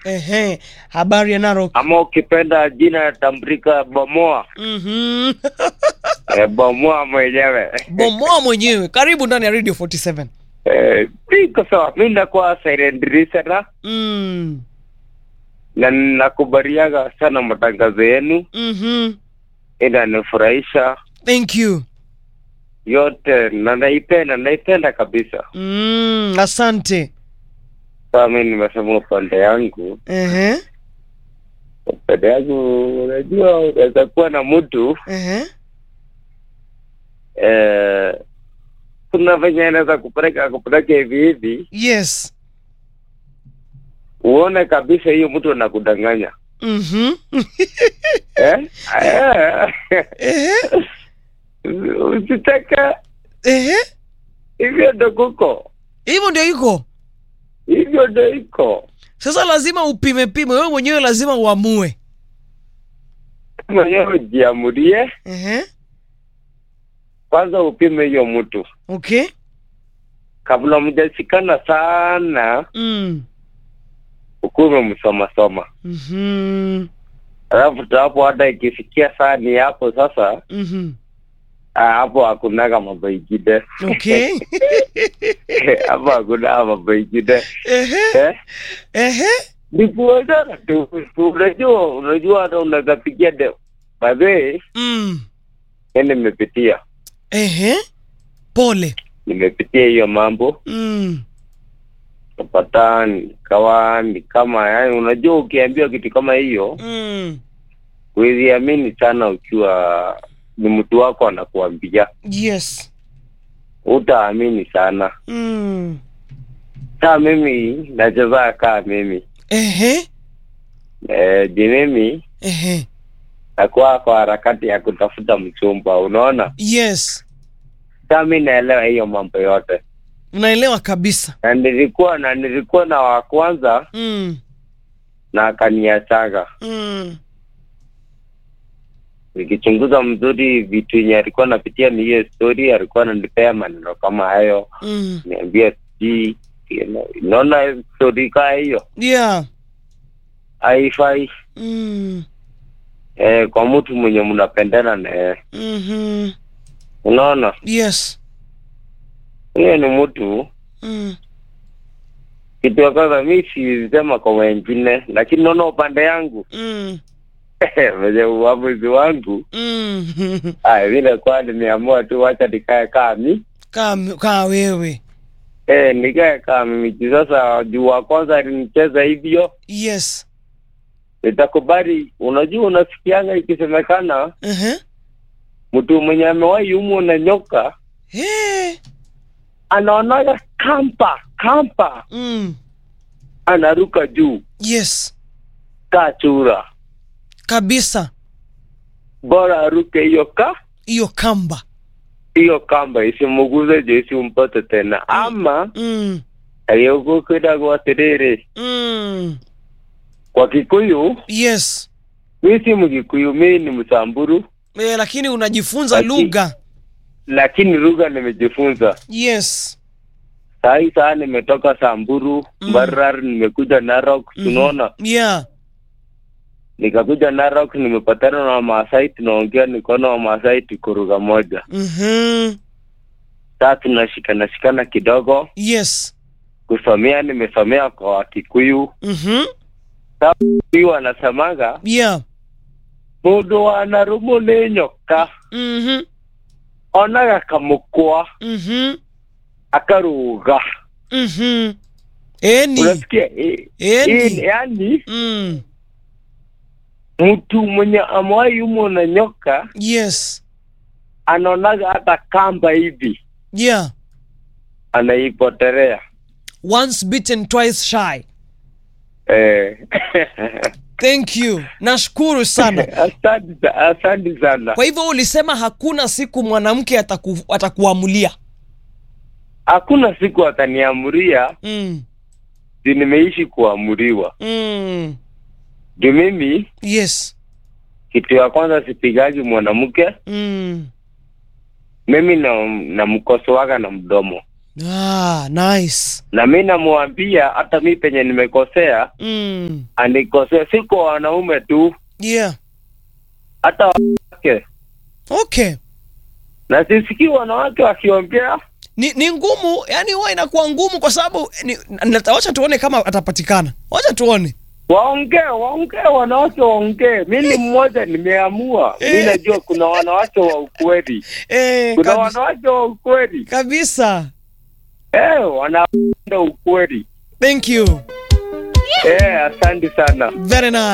Ehe, habari ya Narok. ama ukipenda jina tambulika Bomoa. Mhm. Eh, Bomoa mwenyewe. Bomoa mwenyewe. Karibu ndani ya Radio 47. Eh, Niko sawa, mi nakuwa silent listener Mm. na nakubaliaga sana matangazo yenu, Mhm. inanifurahisha Thank you. yote na naipenda, naipenda kabisa. Mm, asante. Sasa mi nimesema upande yangu, Ehe. upande yangu, unajua unaweza kuwa na mtu Ehe. eh, kuna venye anaweza kupeleka kupeleka hivi hivi, Yes. uone kabisa hiyo mtu anakudanganya Mhm. eh? Eh. Ehe. Usitake Ehe. hivyo ndo kuko, Hivyo ndio iko. hivyo ndo iko. Sasa lazima upime pime, wewe mwenyewe lazima uamue. Mwenyewe ujiamulie Ehe. kwanza, upime hiyo mtu Okay. kabla mjashikana sana, Mm. ukuwe umemsomasoma, Mhm. alafu hapo hata ikifikia saa ni hapo sasa, Mhm. ah, hapo hakunaga mambo ingine Okay. hapo hakuna mambo ingine Ehe. eh? Ehe. ni kuonana tu. Unajua, unajua hata unaweza pigia de badhee, Mm. yani nimepitia Ehe. Pole. nimepitia hiyo mambo Mm. napata nikawa ni kama yani, unajua ukiambiwa kitu kama hiyo Mm. huwezi amini sana, ukiwa ni mtu wako anakuambia, Yes. utaamini sana. Mm. Saa mimi nachezaa kaa mimi Ehe. e, ji mimi Ehe. nakuwa kwa harakati ya kutafuta mchumba, unaona. Yes. Saa mi naelewa hiyo mambo yote, Unaelewa kabisa. na nilikuwa na nilikuwa na wa kwanza Mm. na akaniachaga. Mm. Nikichunguza mzuri vitu yenye alikuwa napitia ni hiyo story, alikuwa ananipea maneno kama hayo, Mm. niambia sijui naona story kaa hiyo Yeah. haifai Mm. eh, kwa mtu mwenye mnapendana naye, Mhm. unaona Yes. huyo ni mtu Mm. kitu ya kwanza. Mi sisema kwa wengine, lakini naona upande yangu Mm. venye uamuzi wangu Mm. aya, vile kwa nimeamua tu, wacha nikae kaa mi Kaa kaa wewe. eh, nikae kaa mimi juu sasa, juu wa kwanza alinicheza hivyo, Yes. nitakubali. Unajua, unasikianga ikisemekana Ehe. mtu mwenye amewahi umwa na nyoka Hey. anaonaga kampa kampa, Mm. anaruka juu Yes. kaa chura, Kabisa. bora aruke hiyo ka Hiyo kamba. hiyo kamba isimuguze juu isimpate tena, ama Mm. aliyokukidagwa atiriri Mm. kwa Kikuyu. Yes. Mi si Mkikuyu, mi ni Msamburu, E, lakini unajifunza Laki- lugha. lakini lugha nimejifunza. Yes. Saa hii saa nimetoka Samburu Mm. Mbarar, nimekuja Narok, Mhm. tunaona Yeah. nikakuja Narok, nimepatana na Wamasai, tunaongea, nikaona Wamasai tuko lugha moja. Mhm. Saa tunashikana shikana kidogo, Yes. kusomea nimesomea kwa Wakikuyu. Mhm. Huyu wanasemaga Yeah. mundu wanarumu ni nyoka Mhm. onaga kamukwa Mhm. akaruga. Mhm. Eni. Unasikia eh, eh, Eni. yani Mm. mtu mwenye amewahi umwa na nyoka Yes. anaonaga hata kamba hivi Yeah. anaipotelea. Once bitten twice shy. Eh. Thank you. Nashukuru sana. Asante sa- asante sana. Kwa hivyo ulisema hakuna siku mwanamke ataku, atakuamulia. Hakuna siku ataniamuria Mm. juu nimeishi kuamuriwa. Mm. Juu mimi Yes. kitu ya kwanza sipigagi mwanamke, Mm. mimi na namkosoaga na mdomo. ah, nice na mi namwambia hata mi penye nimekosea mm. anikosea, si kwa wanaume tu, yeah hata wanawake, okay na sisikii wanawake wakiongea ni, ni ngumu yani huwa inakuwa ngumu kwa sababu ni- nata- wacha tuone kama atapatikana wacha tuone waongee, waongee, wanawake waongee. Mi ni mmoja, nimeamua. Mi Eh. najua kuna wanawake wa ukweli, eh, kuna kabisa, wanawake wa ukweli kabisa eh, wanapenda ukweli thank you eh. Asante sana. very nice